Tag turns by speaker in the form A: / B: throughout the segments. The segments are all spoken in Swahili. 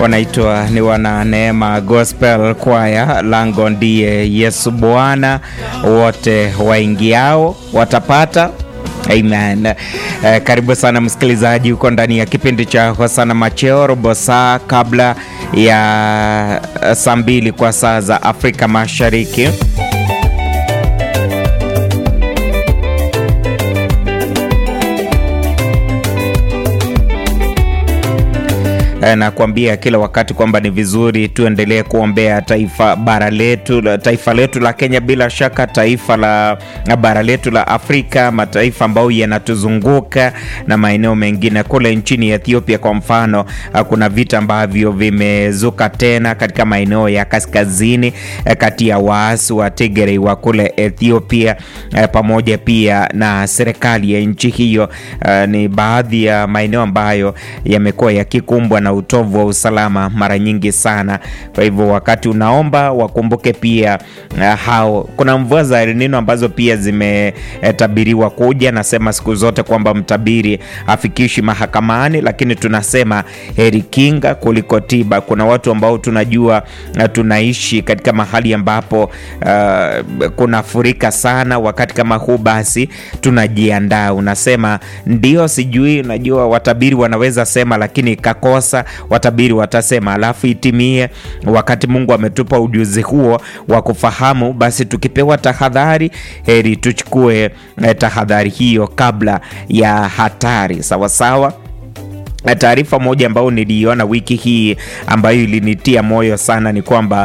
A: wanaitwa ni wana Neema Gospel Choir, lango ndiye Yesu Bwana, wote waingiao watapata Amen. Eh, karibu sana msikilizaji, huko ndani ya kipindi cha Hosana Macheo, robo saa kabla ya saa mbili kwa saa za Afrika Mashariki. Nakuambia kila wakati kwamba ni vizuri tuendelee kuombea taifa bara letu, taifa letu la Kenya, bila shaka taifa la bara letu la Afrika, mataifa ambayo yanatuzunguka na maeneo mengine. Kule nchini Ethiopia kwa mfano, kuna vita ambavyo vimezuka tena katika maeneo ya kaskazini kati ya waasi wa Tigray wa kule Ethiopia pamoja pia na serikali ya nchi hiyo. Ni baadhi ya maeneo ambayo yamekuwa yakikumbwa na utovu wa usalama mara nyingi sana. Kwa hivyo wakati unaomba wakumbuke pia uh, hao kuna mvua za El Nino ambazo pia zimetabiriwa kuja. Nasema siku zote kwamba mtabiri hafikishi mahakamani, lakini tunasema heri kinga kuliko tiba. Kuna watu ambao tunajua uh, tunaishi katika mahali ambapo uh, kunafurika sana. Wakati kama huu, basi tunajiandaa. Unasema ndio, sijui, unajua watabiri wanaweza sema, lakini kakosa watabiri watasema, alafu itimie. Wakati Mungu ametupa ujuzi huo wa kufahamu, basi tukipewa tahadhari, heri tuchukue eh, tahadhari hiyo kabla ya hatari. Sawasawa. Taarifa moja ambayo niliiona wiki hii ambayo ilinitia moyo sana ni kwamba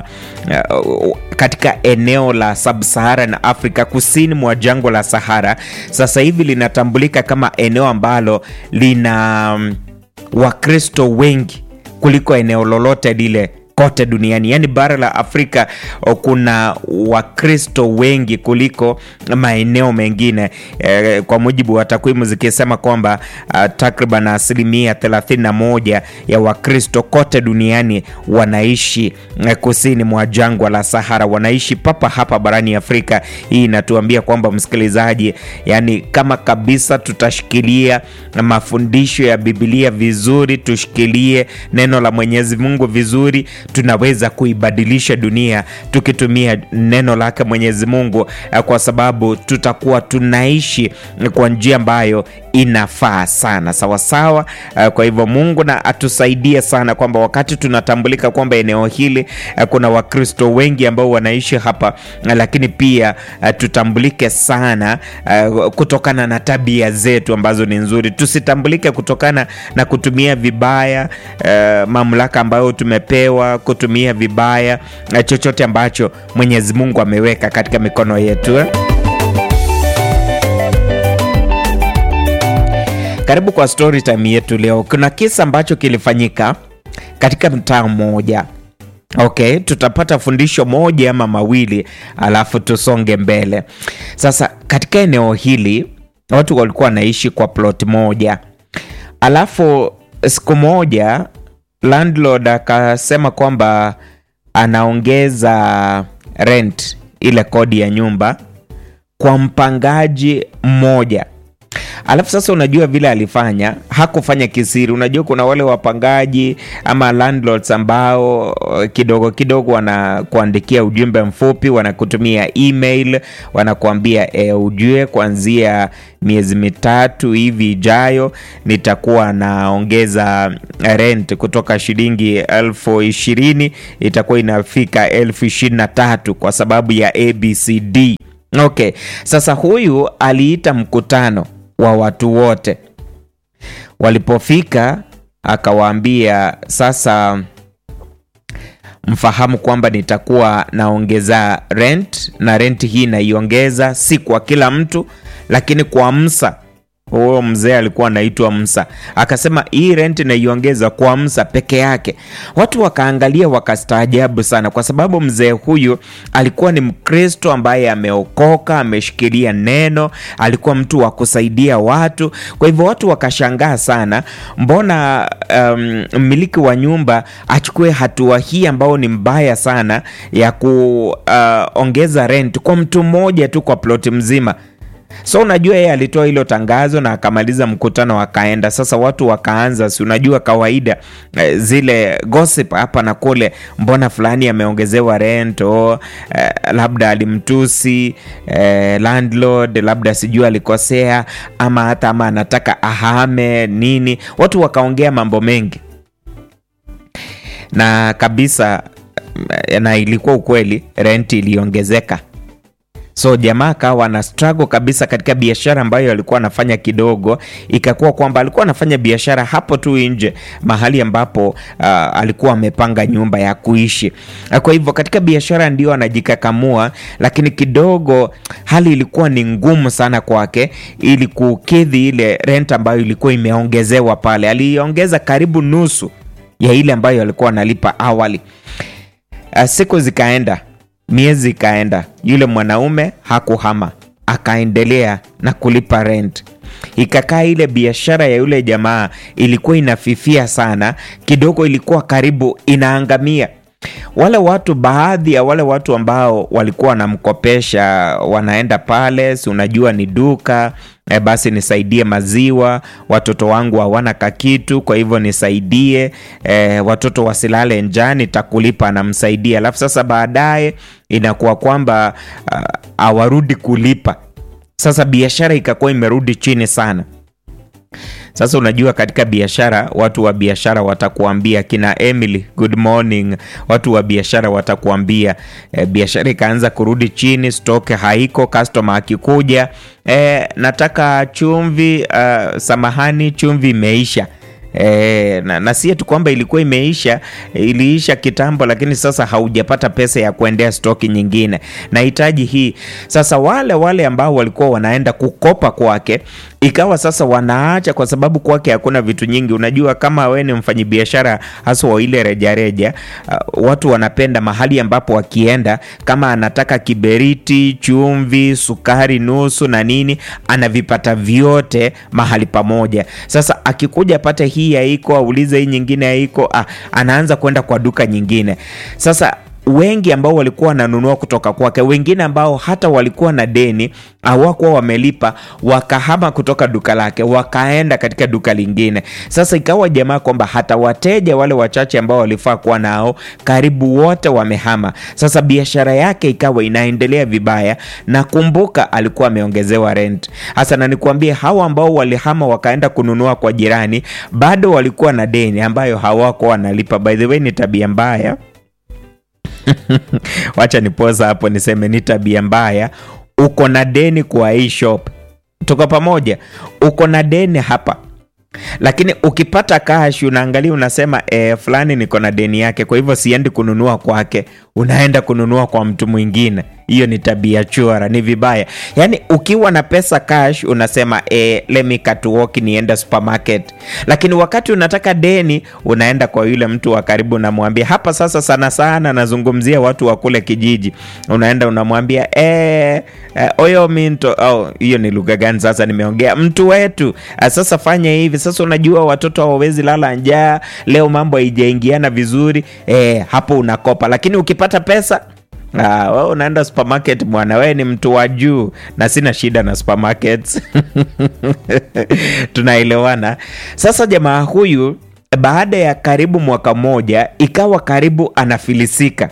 A: uh, katika eneo la Sub-Saharan Africa, kusini mwa jangwa la Sahara, sasa hivi linatambulika kama eneo ambalo lina um, Wakristo wengi kuliko eneo lolote lile kote duniani. Yaani bara la Afrika kuna Wakristo wengi kuliko maeneo mengine e, kwa mujibu wa takwimu zikisema kwamba uh, takriban asilimia 31 ya Wakristo kote duniani wanaishi uh, kusini mwa jangwa la Sahara, wanaishi papa hapa barani Afrika. Hii inatuambia kwamba msikilizaji, yani kama kabisa tutashikilia mafundisho ya Biblia vizuri, tushikilie neno la Mwenyezi Mungu vizuri tunaweza kuibadilisha dunia tukitumia neno lake Mwenyezi Mungu, kwa sababu tutakuwa tunaishi kwa njia ambayo inafaa sana sawasawa. Kwa hivyo Mungu na atusaidie sana kwamba wakati tunatambulika kwamba eneo hili kuna Wakristo wengi ambao wanaishi hapa, lakini pia tutambulike sana kutokana na tabia zetu ambazo ni nzuri. Tusitambulike kutokana na kutumia vibaya mamlaka ambayo tumepewa, kutumia vibaya chochote ambacho Mwenyezi Mungu ameweka katika mikono yetu. Karibu kwa story time yetu leo. Kuna kisa ambacho kilifanyika katika mtaa mmoja. Okay, tutapata fundisho moja ama mawili alafu tusonge mbele. Sasa katika eneo hili watu walikuwa wanaishi kwa plot moja, alafu siku moja landlord akasema kwamba anaongeza rent, ile kodi ya nyumba kwa mpangaji mmoja. Alafu sasa, unajua vile alifanya, hakufanya kisiri. Unajua kuna wale wapangaji ama landlords ambao kidogo kidogo wanakuandikia ujumbe mfupi, wanakutumia email, wanakuambia e, ujue kuanzia miezi mitatu hivi ijayo nitakuwa naongeza rent kutoka shilingi elfu ishirini itakuwa inafika elfu ishirini na tatu kwa sababu ya ABCD. Okay, sasa huyu aliita mkutano wa watu wote. Walipofika akawaambia, sasa mfahamu kwamba nitakuwa naongeza rent, na rent hii naiongeza si kwa kila mtu, lakini kwa Msa. Huyo mzee alikuwa anaitwa Msa, akasema hii rent naiongeza kwa Msa peke yake. Watu wakaangalia wakastaajabu sana, kwa sababu mzee huyu alikuwa ni Mkristo ambaye ameokoka, ameshikilia neno, alikuwa mtu wa kusaidia watu. Kwa hivyo watu wakashangaa sana, mbona mmiliki um, wa nyumba achukue hatua hii ambayo ni mbaya sana ya kuongeza uh, rent kwa mtu mmoja tu kwa ploti mzima So unajua yeye alitoa hilo tangazo na akamaliza mkutano akaenda. Sasa watu wakaanza, si unajua kawaida eh, zile gossip hapa na kule, mbona fulani ameongezewa rent oh, eh, labda alimtusi eh, landlord, labda sijui alikosea ama hata ama anataka ahame nini. Watu wakaongea mambo mengi na kabisa, na ilikuwa ukweli, rent iliongezeka. So jamaa akawa na struggle kabisa katika biashara ambayo alikuwa anafanya kidogo, ikakuwa kwamba alikuwa anafanya biashara hapo tu nje mahali ambapo uh, alikuwa amepanga nyumba ya kuishi. Kwa hivyo katika biashara ndio anajikakamua, lakini kidogo hali ilikuwa ni ngumu sana kwake ili kukidhi ile rent ambayo ilikuwa imeongezewa pale. Aliongeza karibu nusu ya ile ambayo alikuwa analipa awali. Uh, siku zikaenda miezi ikaenda, yule mwanaume hakuhama, akaendelea na kulipa rent. Ikakaa ile biashara ya yule jamaa ilikuwa inafifia sana, kidogo ilikuwa karibu inaangamia. Wale watu, baadhi ya wale watu ambao walikuwa wanamkopesha, wanaenda pale, si unajua ni duka E, basi nisaidie maziwa, watoto wangu hawana kakitu, kwa hivyo nisaidie e, watoto wasilale njaa, nitakulipa, anamsaidia. Alafu sasa baadaye inakuwa kwamba hawarudi kulipa. Sasa biashara ikakuwa imerudi chini sana. Sasa unajua katika biashara, watu wa biashara watakuambia, kina Emily, good morning. Watu wa biashara watakuambia e, biashara ikaanza kurudi chini, stock haiko, customer akikuja, e, nataka chumvi, uh, samahani, chumvi imeisha. E, na, na si tu kwamba ilikuwa imeisha, iliisha kitambo, lakini sasa haujapata pesa ya kuendea stoki nyingine, nahitaji hii. Sasa wale wale ambao walikuwa wanaenda kukopa kwake, ikawa sasa wanaacha, kwa sababu kwake hakuna vitu nyingi. Unajua, kama we ni mfanyibiashara hasa wa ile rejareja, uh, watu wanapenda mahali ambapo wakienda, kama anataka kiberiti, chumvi, sukari nusu na nini, anavipata vyote mahali pamoja. Sasa akikuja pate hii haiko, aulize hii nyingine haiko, ah, anaanza kwenda kwa duka nyingine. Sasa wengi ambao walikuwa wananunua kutoka kwake, wengine ambao hata walikuwa na deni hawakuwa wamelipa, wakahama kutoka duka lake wakaenda katika duka lingine. Sasa ikawa jamaa kwamba hata wateja wale wachache ambao walifaa kuwa nao karibu wote wamehama. Sasa biashara yake ikawa inaendelea vibaya, na kumbuka alikuwa ameongezewa rent hasa, na nikuambie, hawa ambao walihama wakaenda kununua kwa jirani bado walikuwa na deni ambayo hawakuwa wanalipa. By the way, ni tabia mbaya Wacha nipoza hapo niseme ni tabia mbaya. Uko na deni kwa hii shop, tuko pamoja, uko na deni hapa, lakini ukipata cash unaangalia unasema e, fulani niko na deni yake, kwa hivyo siendi kununua kwake, unaenda kununua kwa mtu mwingine. Hiyo ni tabia chura, ni vibaya. Yaani ukiwa na pesa cash unasema e, let me cut walk niende supermarket, lakini wakati unataka deni unaenda kwa yule mtu wa karibu, unamwambia hapa. Sasa sana sana nazungumzia watu wa kule kijiji, unaenda unamwambia e, e, oyo minto oh, hiyo ni lugha gani sasa nimeongea? Mtu wetu sasa fanya hivi sasa. Unajua watoto hawawezi lala njaa leo, mambo haijaingiana vizuri e, hapo unakopa, lakini ukipata pesa Ah, wewe unaenda supermarket bwana, wewe ni mtu wa juu, na sina shida na supermarkets tunaelewana. Sasa jamaa huyu baada ya karibu mwaka mmoja ikawa karibu anafilisika,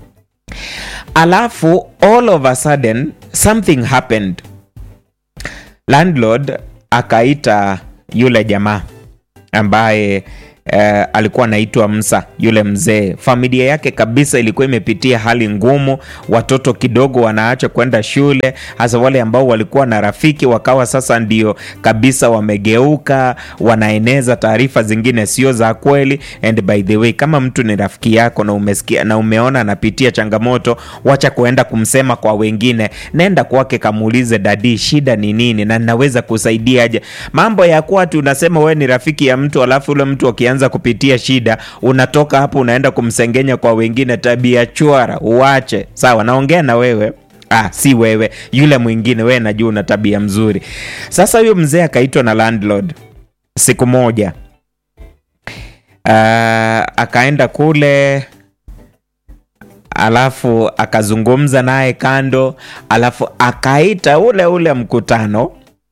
A: alafu all of a sudden something happened. Landlord akaita yule jamaa ambaye Uh, alikuwa anaitwa Msa, yule mzee. Familia yake kabisa ilikuwa imepitia hali ngumu, watoto kidogo wanaacha kwenda shule, hasa wale ambao walikuwa na rafiki wakawa sasa ndio kabisa wamegeuka, wanaeneza taarifa zingine sio za kweli. And by the way, kama mtu ni rafiki yako na umesikia na umeona anapitia changamoto, wacha kuenda kumsema kwa wengine, nenda kwake kamuulize, dadi, shida ni nini na ninaweza kusaidiaje? Mambo ya kuwa tu unasema wewe ni rafiki ya mtu alafu ule mtu anza kupitia shida, unatoka hapo unaenda kumsengenya kwa wengine. Tabia chwara, uache. Sawa, naongea na wewe. Ah, si wewe, yule mwingine. Wewe najua una tabia mzuri. Sasa huyo mzee akaitwa na landlord siku moja. Uh, akaenda kule alafu akazungumza naye kando, alafu akaita ule ule mkutano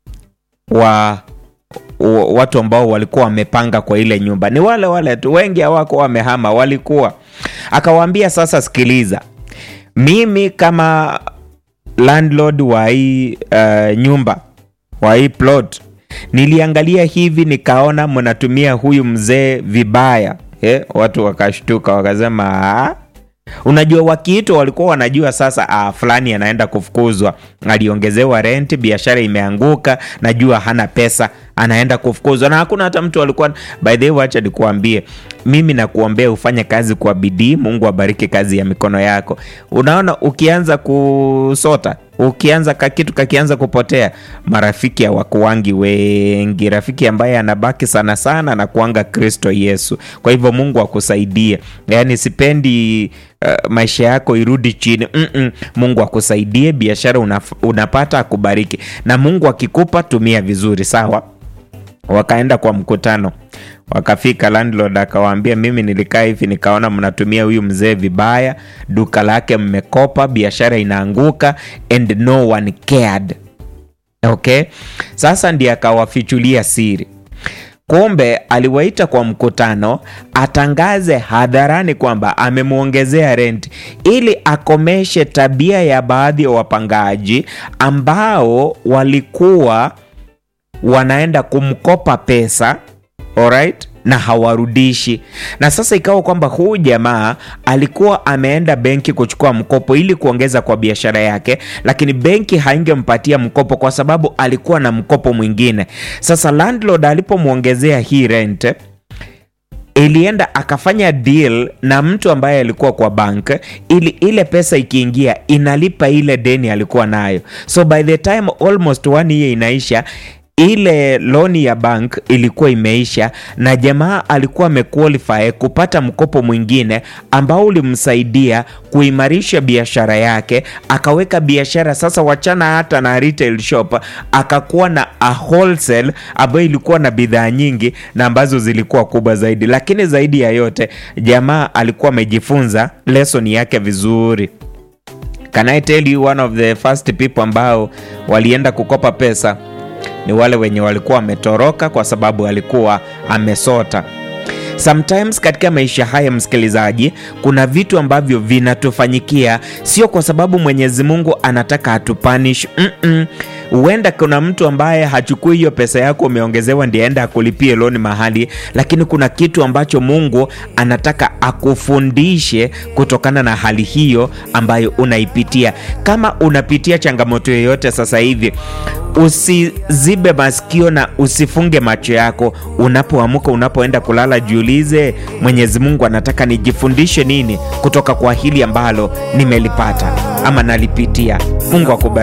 A: wa wa- watu ambao walikuwa wamepanga kwa ile nyumba. Ni wale wale tu, wengi hawako wamehama, walikuwa. Akawaambia, sasa sikiliza, mimi kama landlord wa hii uh, nyumba wa hii plot niliangalia hivi nikaona mnatumia huyu mzee vibaya eh, watu wakashtuka wakasema "Ah." unajua wakiitwa walikuwa wanajua sasa ah, fulani anaenda kufukuzwa aliongezewa renti biashara imeanguka najua hana pesa anaenda kufukuzwa na hakuna hata mtu alikuwa by the way wacha nikuambie mimi nakuombea ufanye kazi kwa bidii mungu abariki kazi ya mikono yako unaona ukianza kusota ukianza kakitu kakianza kupotea marafiki hawakuwangi wengi rafiki ambaye anabaki sana sana na kuanga kristo yesu kwa hivyo mungu akusaidie yaani sipendi uh, maisha yako irudi chini Mm-mm. mungu akusaidie biashara unaf- unapata akubariki na mungu akikupa tumia vizuri sawa wakaenda kwa mkutano wakafika landlord akawaambia mimi nilikaa hivi nikaona mnatumia huyu mzee vibaya duka lake mmekopa biashara inaanguka and no one cared okay sasa ndiye akawafichulia siri kumbe aliwaita kwa mkutano atangaze hadharani kwamba amemwongezea renti ili akomeshe tabia ya baadhi ya wapangaji ambao walikuwa wanaenda kumkopa pesa alright na hawarudishi na sasa ikawa kwamba huu jamaa alikuwa ameenda benki kuchukua mkopo ili kuongeza kwa biashara yake lakini benki haingempatia mkopo kwa sababu alikuwa na mkopo mwingine sasa landlord alipomwongezea hii rent ilienda akafanya deal na mtu ambaye alikuwa kwa bank ili ile pesa ikiingia inalipa ile deni alikuwa nayo so by the time almost one year inaisha ile loni ya bank ilikuwa imeisha na jamaa alikuwa amequalify kupata mkopo mwingine ambao ulimsaidia kuimarisha biashara yake akaweka biashara sasa wachana hata na retail shop akakuwa na a wholesale ambayo ilikuwa na bidhaa nyingi na ambazo zilikuwa kubwa zaidi lakini zaidi ya yote jamaa alikuwa amejifunza lesson yake vizuri Can I tell you one of the first people ambao walienda kukopa pesa ni wale wenye walikuwa wametoroka kwa sababu alikuwa amesota. Sometimes katika maisha haya msikilizaji, kuna vitu ambavyo vinatufanyikia sio kwa sababu Mwenyezi Mungu anataka atupanish. Mm-mm. Huenda kuna mtu ambaye hachukui hiyo pesa yako umeongezewa ndiye aenda akulipie loni mahali, lakini kuna kitu ambacho Mungu anataka akufundishe kutokana na hali hiyo ambayo unaipitia. Kama unapitia changamoto yoyote sasa hivi, usizibe masikio na usifunge macho yako. Unapoamka, unapoenda kulala, jiulize, Mwenyezi Mungu anataka nijifundishe nini kutoka kwa hili ambalo nimelipata ama nalipitia. Mungu akubariki.